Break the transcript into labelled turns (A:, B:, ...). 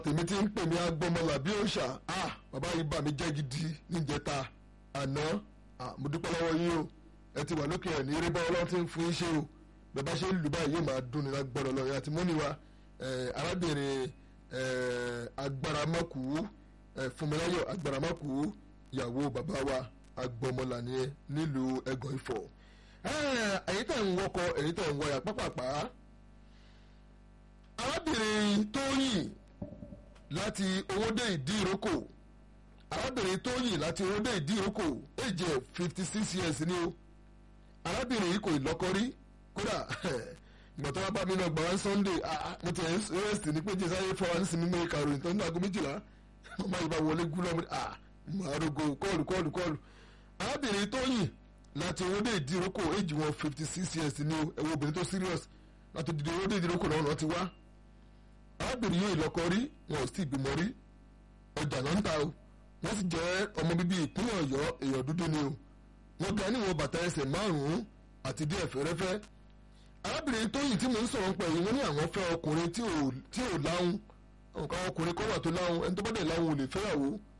A: tèmi ti ń pè mí agbọmọlà bí òòṣà ah bàbá yìí bà mí jẹ́ gidi níjẹta àná ah mo dúpẹ́ lọ́wọ́ yín o ẹ ti wà lókè ẹ̀ ní eré bá ọlọ́run ti ń fún yín ṣe o bẹ́ẹ̀ bá ṣe ń lù báyìí yóò máa dún ní lágbọ́dọ̀ lọ́yìn àti múni wa arábìnrin agbáramọ́kù fúnmiláyọ̀ agbáramọ́kù ìyàwó bàbá wa agbọmọlà nìyẹn nílùú ẹ̀gàn ifọ̀ èyí tẹ̀ ń wọkọ̀ èyí tẹ̀ ń wọyà pápápá arábìnrin tóyìn láti owóde ìdí ìrókò arábìnrin tóyìn láti owóde ìdí ìrókò èjì ẹ̀ fifty six years ni o arábìnrin yìí kò lọ́kọ rí kódà ìgbà tó wá bá mi náà gbà wá sunday mo ti rest ní pé jésù ayé fọwọ́ nísìnyí mímú ìkàròyìn tó ń dàgó méjìlá màmá yìí bá wọlé gúlọ́ mi màá rogo kọ́ọ̀lù kọ́ọ̀lù kọ́ọ̀lù arábìnrin tóyìn láti owóde ìdí ìrókò èjì wọn fifty six years ni o ẹ̀wọ̀n obìnrin tó serious láti dìde owóde ìdí ìrókò náà ti wá arábìnrin yóò lọ́kọ rí wọn ò sì bímọ rí ọjà náà ń ta o wọ́n sì jẹ́ ọmọ bíbí ìpínlẹ̀ ọ̀yọ́ èèyàn dúdú ni o wọ́n ga níwọ̀n bàtà ẹsẹ̀ márùn-ún àti díẹ̀ fẹ́rẹ́fẹ́ arábìnrin tóyìn tí mò ń sọ̀rọ̀ pẹ̀ yìí wọ́n ní àwọn fẹ́ ọkùnrin tí ò láhùn nǹkan ọkùnrin kọ́ wà tó láhùn ẹni tó bá dẹ̀ láhùn ò lè fẹ́yàwó